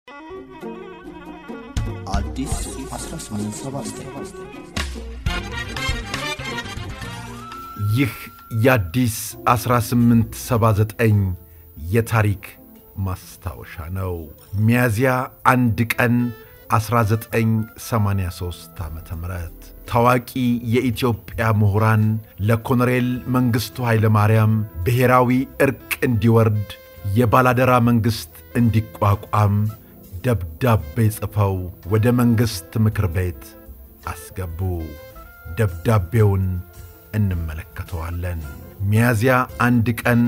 አዲስ 1879 ይህ የአዲስ 1879 የታሪክ ማስታወሻ ነው። ሚያዝያ አንድ ቀን 1983 ዓ ም ታዋቂ የኢትዮጵያ ምሁራን ለኮሎኔል መንግሥቱ ኃይለማርያም ብሔራዊ ዕርቅ እንዲወርድ የባላደራ መንግሥት እንዲቋቋም ደብዳቤ ጽፈው ወደ መንግሥት ምክር ቤት አስገቡ። ደብዳቤውን እንመለከተዋለን። ሚያዝያ አንድ ቀን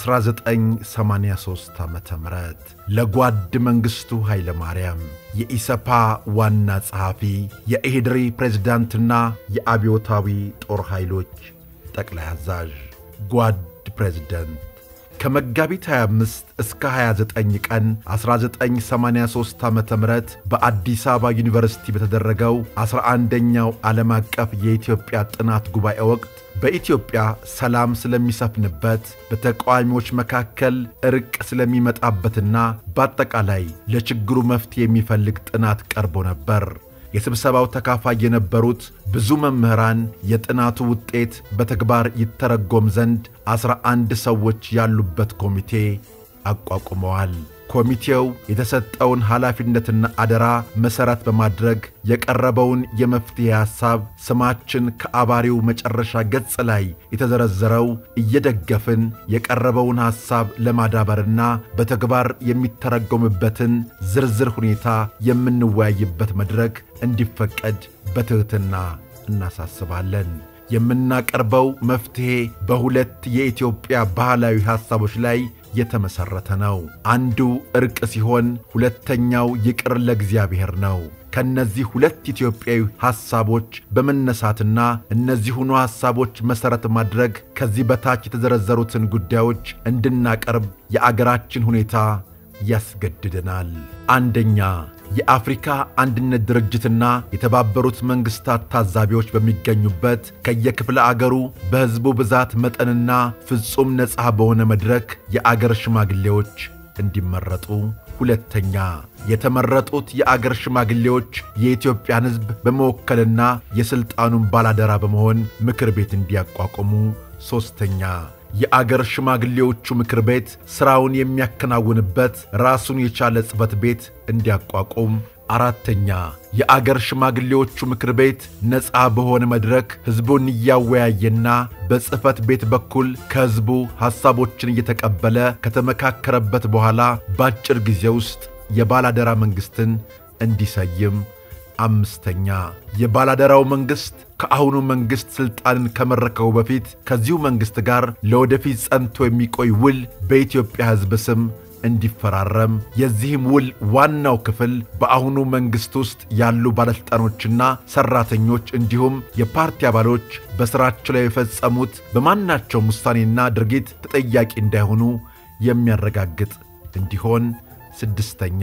1983 ዓ ም ለጓድ መንግሥቱ ኃይለ ማርያም የኢሰፓ ዋና ጸሐፊ የኢሕድሪ ፕሬዝዳንትና የአብዮታዊ ጦር ኃይሎች ጠቅላይ አዛዥ ጓድ ፕሬዝደንት ከመጋቢት 25 እስከ 29 ቀን 1983 ዓ ም በአዲስ አበባ ዩኒቨርሲቲ በተደረገው 11ኛው ዓለም አቀፍ የኢትዮጵያ ጥናት ጉባኤ ወቅት በኢትዮጵያ ሰላም ስለሚሰፍንበት፣ በተቃዋሚዎች መካከል ዕርቅ ስለሚመጣበትና በአጠቃላይ ለችግሩ መፍትሄ የሚፈልግ ጥናት ቀርቦ ነበር። የስብሰባው ተካፋይ የነበሩት ብዙ መምህራን የጥናቱ ውጤት በተግባር ይተረጎም ዘንድ ዐሥራ አንድ ሰዎች ያሉበት ኮሚቴ አቋቁመዋል። ኮሚቴው የተሰጠውን ኃላፊነትና አደራ መሠረት በማድረግ የቀረበውን የመፍትሔ ሐሳብ ስማችን ከአባሪው መጨረሻ ገጽ ላይ የተዘረዘረው እየደገፍን የቀረበውን ሐሳብ ለማዳበርና በተግባር የሚተረጎምበትን ዝርዝር ሁኔታ የምንወያይበት መድረክ እንዲፈቀድ በትሕትና እናሳስባለን። የምናቀርበው መፍትሔ በሁለት የኢትዮጵያ ባህላዊ ሐሳቦች ላይ የተመሠረተ ነው። አንዱ ዕርቅ ሲሆን ሁለተኛው ይቅር ለእግዚአብሔር ነው። ከእነዚህ ሁለት ኢትዮጵያዊ ሐሳቦች በመነሳትና እነዚሁኑ ሐሳቦች መሠረት ማድረግ ከዚህ በታች የተዘረዘሩትን ጉዳዮች እንድናቀርብ የአገራችን ሁኔታ ያስገድደናል። አንደኛ የአፍሪካ አንድነት ድርጅትና የተባበሩት መንግሥታት ታዛቢዎች በሚገኙበት ከየክፍለ አገሩ በሕዝቡ ብዛት መጠንና ፍጹም ነፃ በሆነ መድረክ የአገር ሽማግሌዎች እንዲመረጡ። ሁለተኛ የተመረጡት የአገር ሽማግሌዎች የኢትዮጵያን ሕዝብ በመወከልና የሥልጣኑን ባላደራ በመሆን ምክር ቤት እንዲያቋቁሙ። ሦስተኛ የአገር ሽማግሌዎቹ ምክር ቤት ሥራውን የሚያከናውንበት ራሱን የቻለ ጽሕፈት ቤት እንዲያቋቁም። አራተኛ የአገር ሽማግሌዎቹ ምክር ቤት ነፃ በሆነ መድረክ ሕዝቡን እያወያየና በጽሕፈት ቤት በኩል ከሕዝቡ ሐሳቦችን እየተቀበለ ከተመካከረበት በኋላ በአጭር ጊዜ ውስጥ የባላደራ መንግሥትን እንዲሰይም። አምስተኛ የባላደራው መንግሥት ከአሁኑ መንግሥት ሥልጣንን ከመረከቡ በፊት ከዚሁ መንግሥት ጋር ለወደፊት ጸንቶ የሚቆይ ውል በኢትዮጵያ ሕዝብ ስም እንዲፈራረም። የዚህም ውል ዋናው ክፍል በአሁኑ መንግሥት ውስጥ ያሉ ባለሥልጣኖችና ሠራተኞች እንዲሁም የፓርቲ አባሎች በሥራቸው ላይ የፈጸሙት በማናቸውም ውሳኔና ድርጊት ተጠያቂ እንዳይሆኑ የሚያረጋግጥ እንዲሆን። ስድስተኛ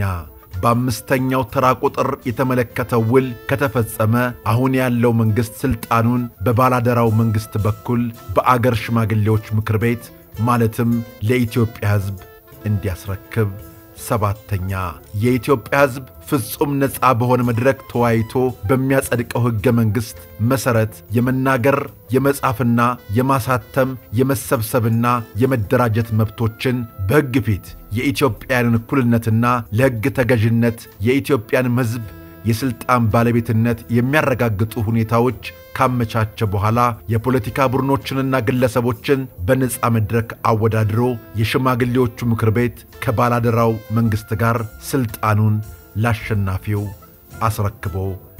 በአምስተኛው ተራ ቁጥር የተመለከተው ውል ከተፈጸመ አሁን ያለው መንግሥት ሥልጣኑን በባላደራው መንግሥት በኩል በአገር ሽማግሌዎች ምክር ቤት ማለትም ለኢትዮጵያ ሕዝብ እንዲያስረክብ። ሰባተኛ የኢትዮጵያ ሕዝብ ፍጹም ነፃ በሆነ መድረክ ተወያይቶ በሚያጸድቀው ሕገ መንግሥት መሠረት የመናገር የመጻፍና የማሳተም የመሰብሰብና የመደራጀት መብቶችን በሕግ ፊት የኢትዮጵያንን እኩልነትና ለሕግ ተገዥነት የኢትዮጵያንም ሕዝብ የሥልጣን ባለቤትነት የሚያረጋግጡ ሁኔታዎች ካመቻቸ በኋላ የፖለቲካ ቡድኖችንና ግለሰቦችን በነፃ መድረክ አወዳድሮ የሽማግሌዎቹ ምክር ቤት ከባላደራው መንግሥት ጋር ሥልጣኑን ላሸናፊው አስረክቦ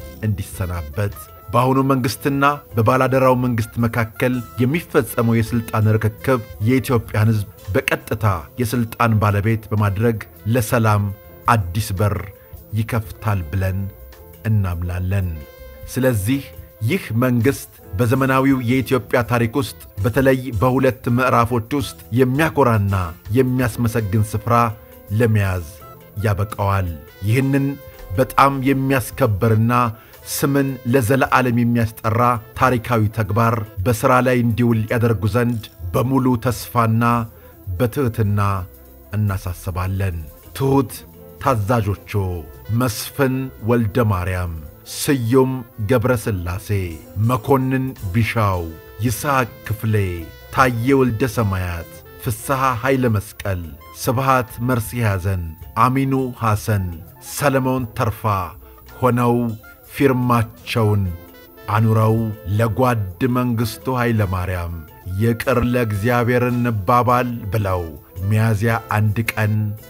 እንዲሰናበት በአሁኑ መንግሥትና በባላደራው መንግሥት መካከል የሚፈጸመው የሥልጣን ርክክብ የኢትዮጵያን ሕዝብ በቀጥታ የሥልጣን ባለቤት በማድረግ ለሰላም አዲስ በር ይከፍታል ብለን እናምናለን። ስለዚህ ይህ መንግሥት በዘመናዊው የኢትዮጵያ ታሪክ ውስጥ በተለይ በሁለት ምዕራፎች ውስጥ የሚያኮራና የሚያስመሰግን ስፍራ ለመያዝ ያበቃዋል። ይህንን በጣም የሚያስከብርና ስምን ለዘለዓለም የሚያስጠራ ታሪካዊ ተግባር በሥራ ላይ እንዲውል ያደርጉ ዘንድ በሙሉ ተስፋና በትሕትና እናሳስባለን። ትሑት ታዛዦቹ መስፍን ወልደ ማርያም፣ ስዩም ገብረ ሥላሴ፣ መኮንን ቢሻው፣ ይስሐቅ ክፍሌ፣ ታዬ ወልደ ሰማያት፣ ፍስሐ ኃይለ መስቀል፣ ስብሃት መርሲ ያዘን፣ አሚኑ ሐሰን፣ ሰለሞን ተርፋ ሆነው ፊርማቸውን አኑረው ለጓድ መንግሥቱ ኃይለ ማርያም ይቅር ለእግዚአብሔር እንባባል ብለው ሚያዝያ አንድ ቀን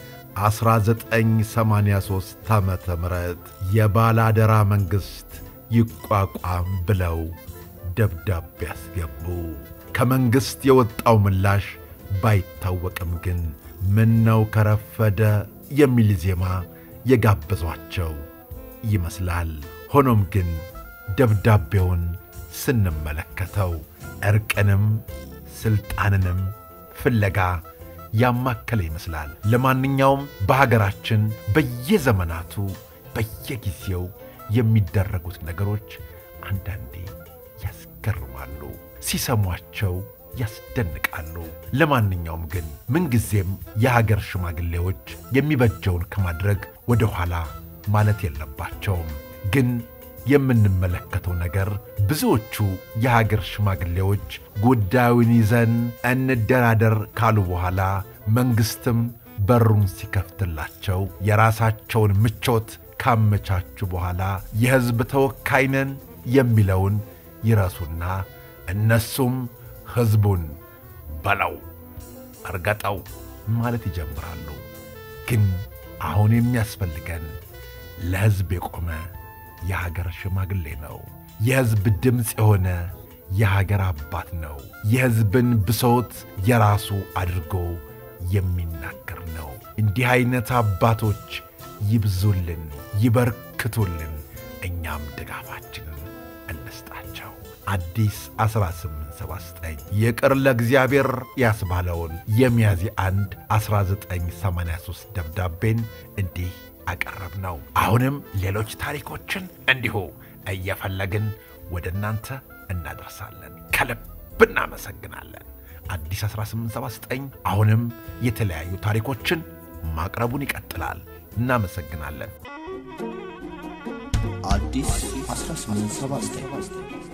1983 ዓመተ ምህረት የባላደራ መንግሥት ይቋቋም ብለው ደብዳቤ አስገቡ። ከመንግሥት የወጣው ምላሽ ባይታወቅም ግን ምነው ከረፈደ የሚል ዜማ የጋበዟቸው ይመስላል። ሆኖም ግን ደብዳቤውን ስንመለከተው ዕርቅንም ሥልጣንንም ፍለጋ ያማከለ ይመስላል። ለማንኛውም በሀገራችን በየዘመናቱ በየጊዜው የሚደረጉት ነገሮች አንዳንዴ ያስገርማሉ፣ ሲሰሟቸው ያስደንቃሉ። ለማንኛውም ግን ምንጊዜም የሀገር ሽማግሌዎች የሚበጀውን ከማድረግ ወደ ኋላ ማለት የለባቸውም። ግን የምንመለከተው ነገር ብዙዎቹ የሀገር ሽማግሌዎች ጉዳዩን ይዘን እንደራደር ካሉ በኋላ መንግሥትም በሩን ሲከፍትላቸው የራሳቸውን ምቾት ካመቻቹ በኋላ የሕዝብ ተወካይ ነን የሚለውን ይረሱና እነሱም ሕዝቡን በለው እርገጠው ማለት ይጀምራሉ። ግን አሁን የሚያስፈልገን ለሕዝብ የቆመ የሀገር ሽማግሌ ነው። የሕዝብ ድምፅ የሆነ የሀገር አባት ነው። የሕዝብን ብሶት የራሱ አድርጎ የሚናገር ነው። እንዲህ ዐይነት አባቶች ይብዙልን፣ ይበርክቱልን። እኛም ድጋፋችንን እንስጣቸው። አዲስ 1879 ይቅር ለእግዚአብሔር ያስባለውን የሚያዝያ 1 1983 ደብዳቤን እንዲህ አቀረብ ነው። አሁንም ሌሎች ታሪኮችን እንዲሁ እየፈለግን ወደ እናንተ እናደርሳለን። ከልብ እናመሰግናለን። አዲስ 1879 አሁንም የተለያዩ ታሪኮችን ማቅረቡን ይቀጥላል። እናመሰግናለን። አዲስ 1879